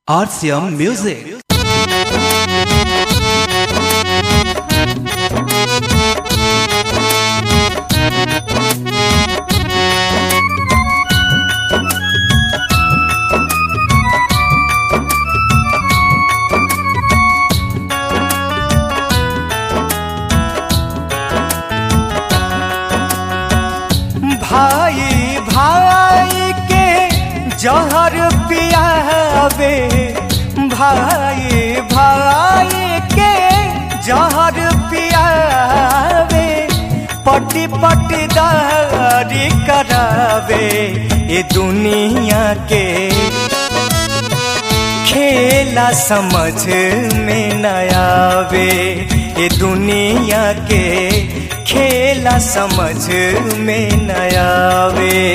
RCM Music. भाई भाई के जहर पियावे भाई भाई के जहर पियावे पटी पटी दारी करावे ये दुनिया के खेला समझ में न आवे ये दुनिया के खेला समझ में न आवे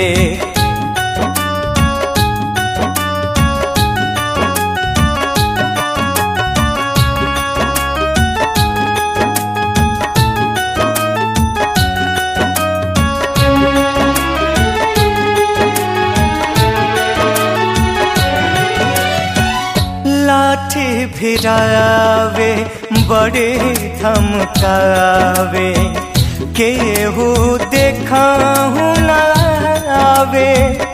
लाठी भिरावे बड़े धमकावे केहू देखा ना आवे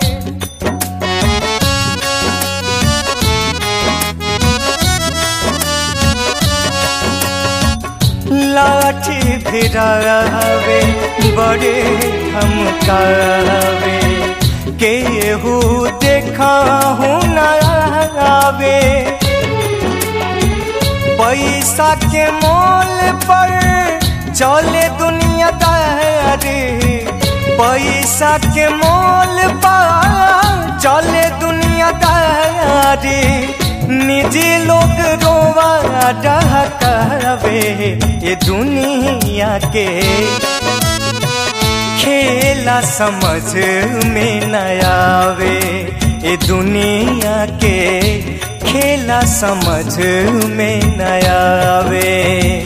लाठी भिरावे बड़े धमकावे केहू देखा ना आवे पैसा के मोल पर चले दुनिया दारी पैसा के मोल पर चले दुनिया दारी निजी लोग रोवा डहकावे ये दुनिया के खेला समझ में न आवे ये दुनिया के खेला समझ में न आवे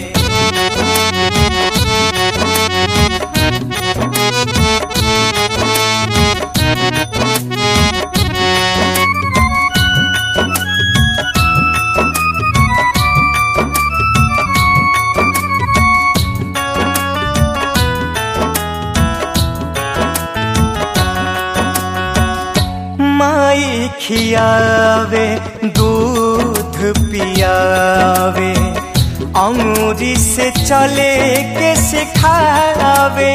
माई खियावे दूध पियावे अंगूरी से चले के सिखावे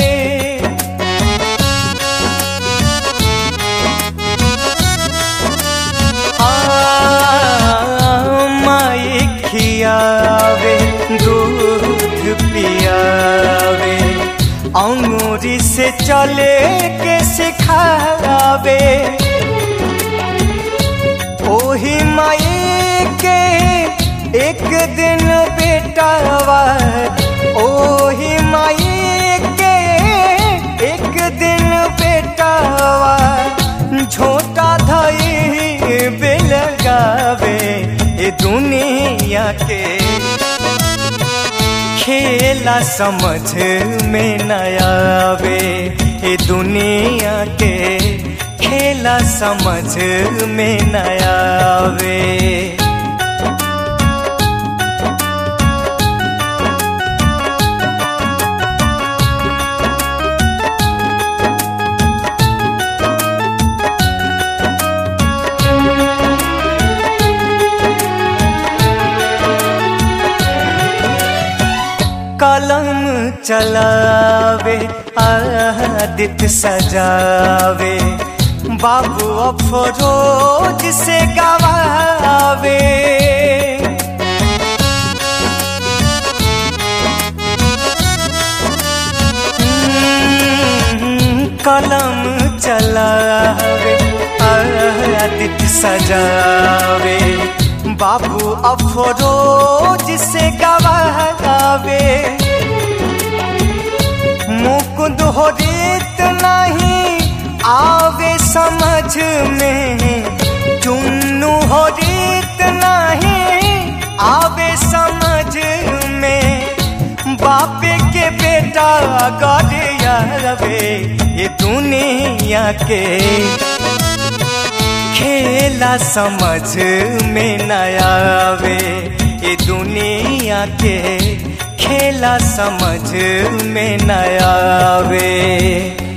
आ, माई खियावे दूध पियावे अंगूरी से चले के सिखावे ओही माई के एक दिन बेटावा ओही माई के एक दिन बेटावा झोटा धई बेलगावे ये दुनिया के खेला समझ में न आवे ये दुनिया के खेला समझ में न आवे कलम चलावे आदित सजावे बाबू अफरोज से गवावे कलम चलावे आदित सजावे बाबू अफरोज से गवावे मुकुंद हो रीत नहीं आवे समझ में चुन्नू हो रीत नहीं आवे समझ में बापे के बेटा गरियावे ये दुनिया के खेल खेला समझ में न आवे ये दुनिया के खेला समझ में न आवे